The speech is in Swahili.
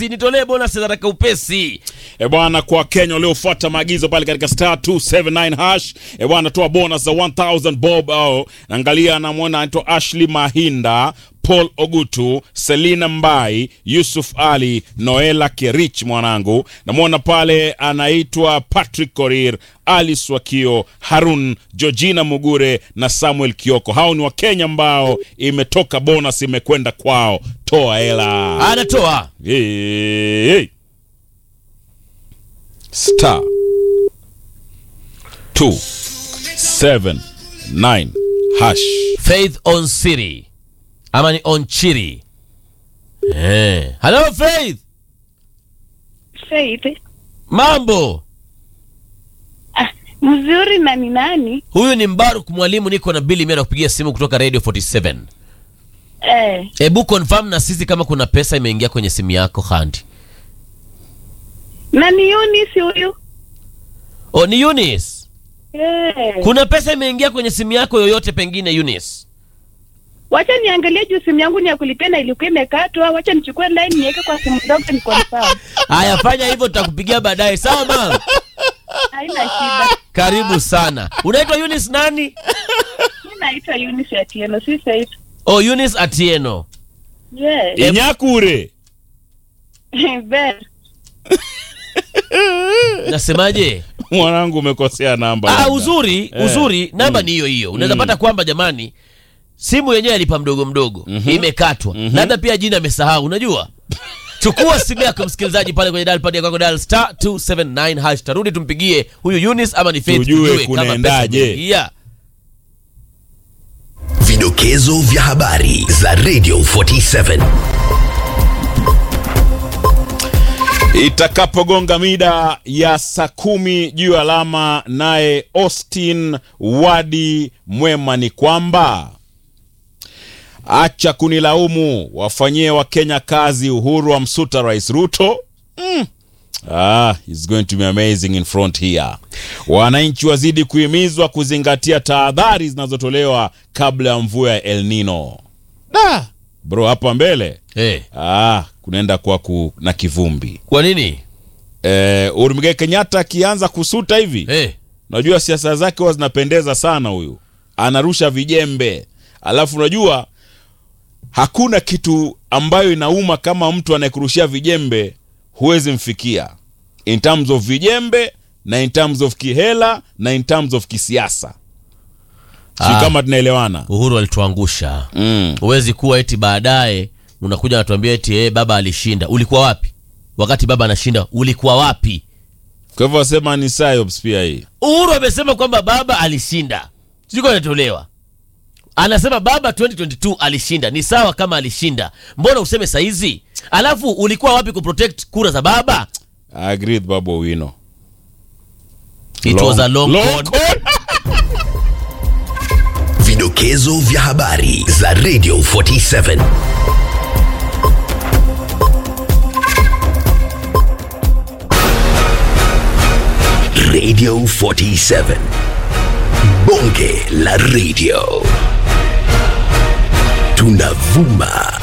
Besti, nitolee bonus za haraka upesi. E bwana, kwa Kenya waliofuata maagizo pale katika star 279 hash, e bwana, toa bonus za 1000 bob. Au angalia, anamwona anaitwa Ashley Mahinda, Paul Ogutu, Selina Mbai, Yusuf Ali, Noela Kerich, mwanangu namwona pale anaitwa Patrick Korir, Ali Swakio, Harun, Georgina Mugure na Samuel Kioko. Hao ni Wakenya ambao imetoka bonus imekwenda kwao. Toa hela. Anatoa Hey, hey. Star two seven nine hash. Faith on Siri ama ni on Chiri. Eh. Hello Faith, Faith. mambo? Ah, mzuri na ni nani? Huyu ni Mbaruk mwalimu, niko na Billy Mera kupigia simu kutoka Radio 47. Eh, Hebu confirm na sisi kama kuna pesa imeingia kwenye simu yako Handi. na ni Eunice huyu. Oh, ni Eunice. Eh, Kuna pesa imeingia kwenye simu yako yoyote pengine Eunice? wacha niangalie juu simu yangu ni ya kulipia na ilikuwa imekatwa. Wacha nichukue line niweke kwa simu ndogo ni confirm. Haya, fanya hivyo, tutakupigia baadaye. Sawa mama, Haina shida. karibu sana. Unaitwa Eunice nani? Mimi naitwa Eunice Atieno, si Faith. Oh, Eunice Atieno. Yes. Inyakure. Ben. Nasemaje? Mwanangu umekosea namba. Ah, labda. uzuri Eh. uzuri namba ni hiyo hiyo. Unaweza pata kwamba jamani, simu yenyewe alipa mdogo mdogo imekatwa, labda pia jina amesahau. Unajua, chukua simu yako msikilizaji, pale kwenye dial pad yako dial star 279 hash, tarudi tumpigie huyu Eunice ama ni Faith, Tujue tujue kama pesa kunaendaje. imeingia. Vidokezo vya habari za Radio 47. Itakapogonga mida ya saa kumi juu ya alama, naye Austin Wadi Mwema ni kwamba acha kunilaumu, wafanyie Wakenya kazi. Uhuru wa msuta Rais Ruto. Mm. Ah, it's going to be amazing in front here. Wananchi wazidi kuhimizwa kuzingatia tahadhari zinazotolewa kabla ya mvua ya El Nino. Da, bro, hapa mbele Eh, ah, kunaenda kuwa ku, na kivumbi kwa nini? eh, Uhuru Muigai Kenyatta akianza kusuta hivi Eh, unajua siasa zake huwa zinapendeza sana. Huyu anarusha vijembe, alafu unajua hakuna kitu ambayo inauma kama mtu anayekurushia vijembe huwezi mfikia in terms of vijembe na in terms of kihela na in terms of kisiasa. Sijui Ah. kama tunaelewana. Uhuru alituangusha. Mm. Huwezi kuwa eti baadaye unakuja natuambia eti eh, baba alishinda. Ulikuwa wapi wakati baba anashinda? Ulikuwa wapi? Kwa hivyo wasema ni psyops pia hii. Uhuru amesema kwamba baba alishinda, siko anatolewa, anasema baba 2022 alishinda. Ni sawa kama alishinda, mbona useme saizi? Alafu ulikuwa wapi kuprotect kura za baba? I agree with Babu Owino. It was a long, con. con. Vidokezo vya habari za Radio 47. Radio 47. Bonge la radio. Tunavuma